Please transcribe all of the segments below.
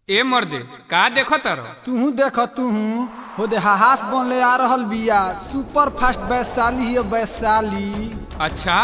ए मर्दे का देखो तारो तुहू देख तुहू हो दे हाहास बनले आ रहल बिया सुपर फास्ट वैशाली हिय वैशाली अच्छा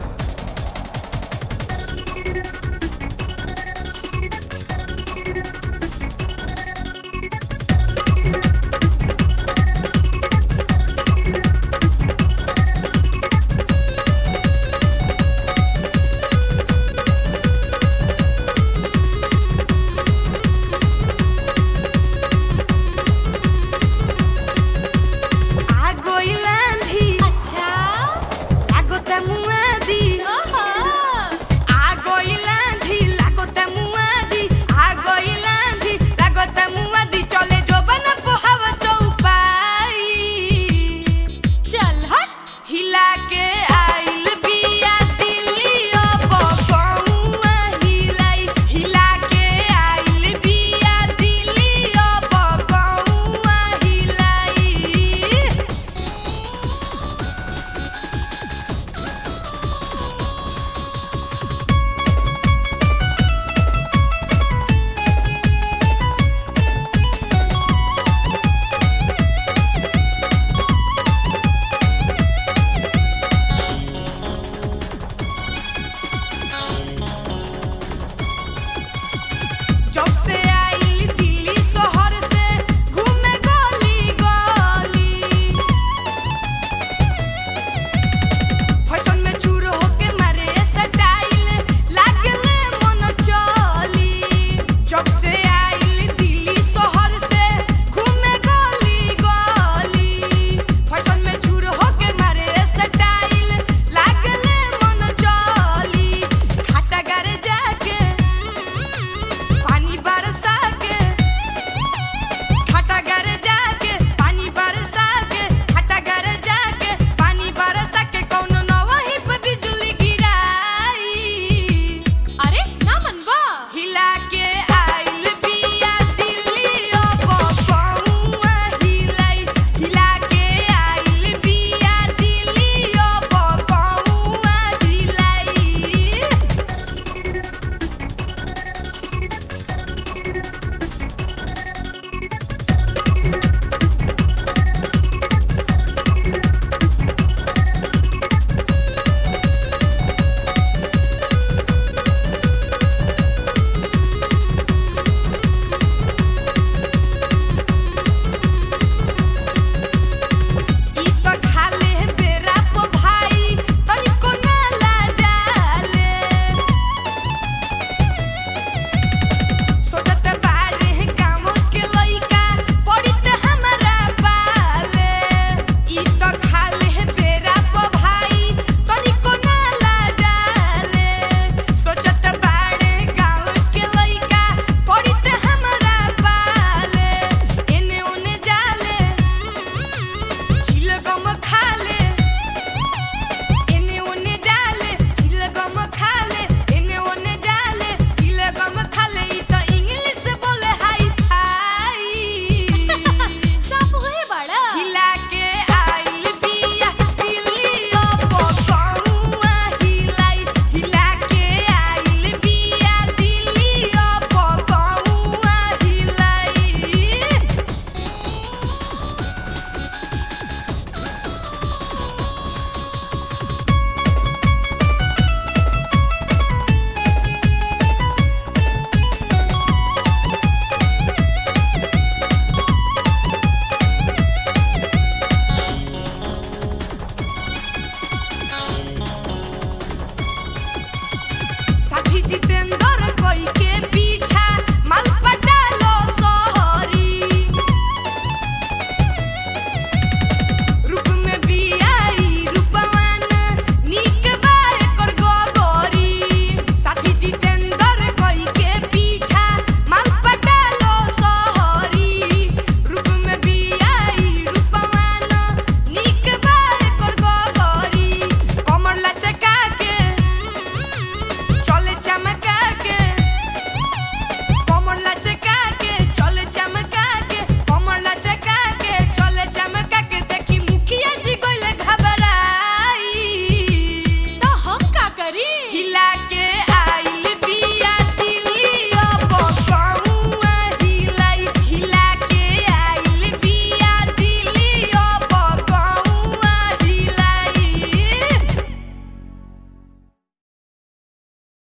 आगोइलांधी अच्छा लागोता मुआदी ओहो आगोइलांधी लागोता मुआदी आगोइलांधी लागोता मुआदी चले जो बना पोहाव चौपाई चल हट हिला के आइल बिया दिलियो बबुआ हिलाई हिला के आइल बिया दिलियो बबुआ हिलाई जब से